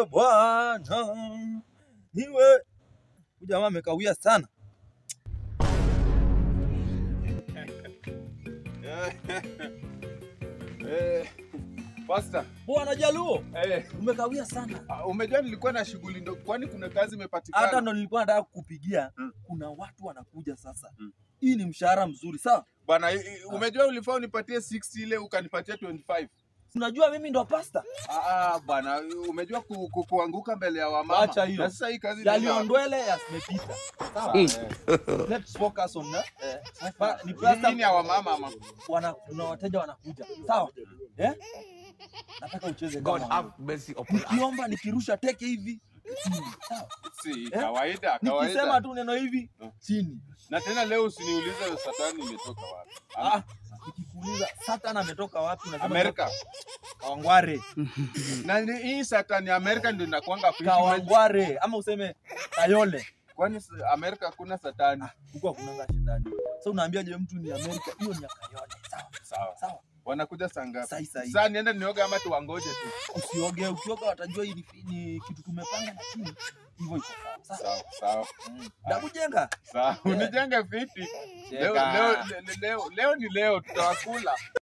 niwe Bwana, niwe. Huyu jamaa amekawia sana. Eh, Pastor, Bwana Jaluo, eh, umekawia sana. ah, umejua nilikuwa na shughuli ndo, kwani kuna kazi imepatikana? Hata ndo nilikuwa nataka kukupigia. Mm. Kuna watu wanakuja sasa. Mm. Hii ni mshahara mzuri, sawa? Bwana, i- i- umejua ulifaa unipatie 60 ile ukanipatia 25. Unajua mimi ndo pasta. Ah, ah, bwana, umejua ku, ku, kuanguka mbele ya wamama. Acha hiyo. Na sasa hii kazi inaenda- Yaliondwele yasimepita. Sawa? Eh, Let's focus on that. eh, Ba- ni hii pasta ni ya wamama ama? wana kuna wateja wanakuja. Sawa? Eh? Nataka ucheze God kama have mercy upon us. nikiomba nikirusha teke hivi chini. Sawa? Si, Eh? kawaida, Nikisema kawaida. tu neno hivi Mm. chini. Na tena leo usiniulize satani imetoka wapi. Ah, Ah, nikikuuliza Satan ametoka wapi unasema Amerika. Kawangware. Na ni- hii satani ya Amerika ndio inakuanga fiti. Kawangware ama useme Kayole. Kwani s- Amerika hakuna satani? Huko hakunanga shetani. Sasa unaambiaje mtu ni Amerika? Hiyo ni ya Kayole. Sawa? Sawa. Sawa. Wanakuja saa ngapi? Sahi sahi. Sasa nienda nioge ama tuwangoje tu? Usioge, ukioga watajua hii ni, ni kitu tumepanga na chini. Hivyo iko sawa. Sawa. Sawa, sawa. Ndakujenga. Sawa. Unijenge fiti. Leo, Cheka. leo, leo, leo, leo ni leo tutawakula.